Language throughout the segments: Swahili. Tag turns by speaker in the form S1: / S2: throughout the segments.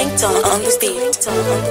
S1: ringtone on the beat.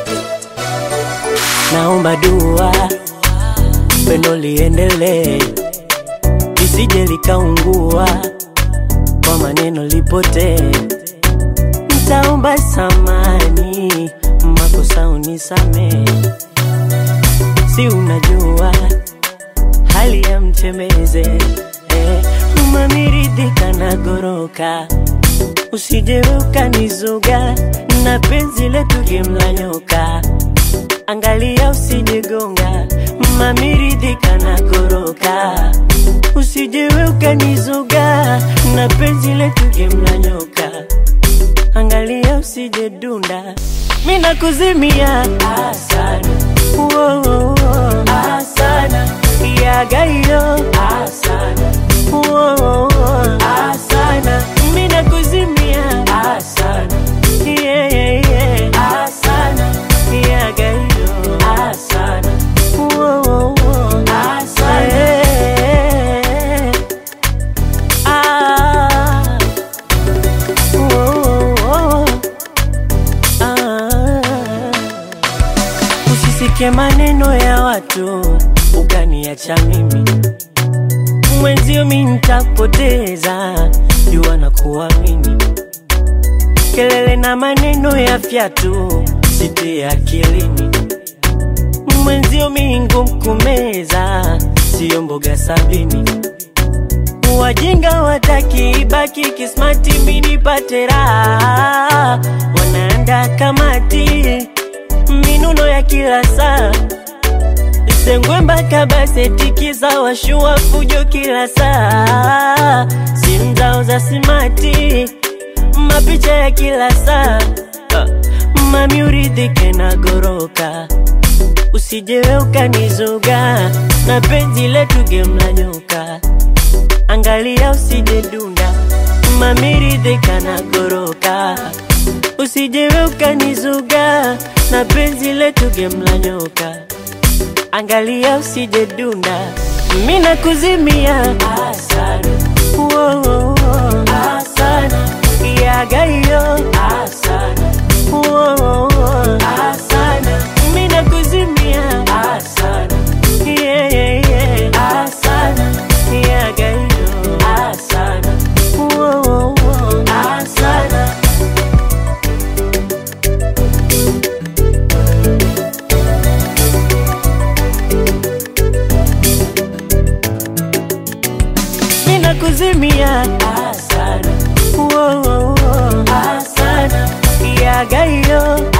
S2: naomba dua pendo liendelee lisije likaungua kwa maneno lipotee ntaomba samani makosa unisamee si unajua hali ya mtembeze eh, mamiridhika na goroka usije ukanizuga na penzi letu gemla nyoka angalia usijegonga mamiridhika na goroka usijewe ukanizuga na penzi letu gemla nyoka angalia usije dunda mi nakuzimia asana Woah, asana yagayo asana Woah, asana mi nakuzimia asana yeah, yeah, yeah. asana yagayo asana Woah, asana yeah. ah. Woah, ah. Usisikie maneno ya watu ukaniacha mimi mwenzio, mi nitapoteza jua na kuamini. Kelele na maneno ya fyatu sitie akilini, mwenzio mi ngumu kumeza, siyo mboga sabini. Wajinga wataki ibaki kismati, mi nipate raha, wanaanda kamati minuno ya kila saa Sengwe mpaka baseti za washua fujo kila saa, simu zao za simati, mapicha ya kila saa. Ah, Mami uridhike na goroka, usijewe ukanizuga na penzi letu gemla nyoka, angalia usije dunda, mami ridhika na goroka, usijewe ukanizuga na penzi letu gemla nyoka angalia usije dunda, mi nakuzimia asana, Woah, asana, yagayo asana, Woah, asana, mi nakuzimia asana, yeah, yeah, yeah. asana, yagayo asana, Woah, asana. mina kuzimia asana Woah, asana yagayo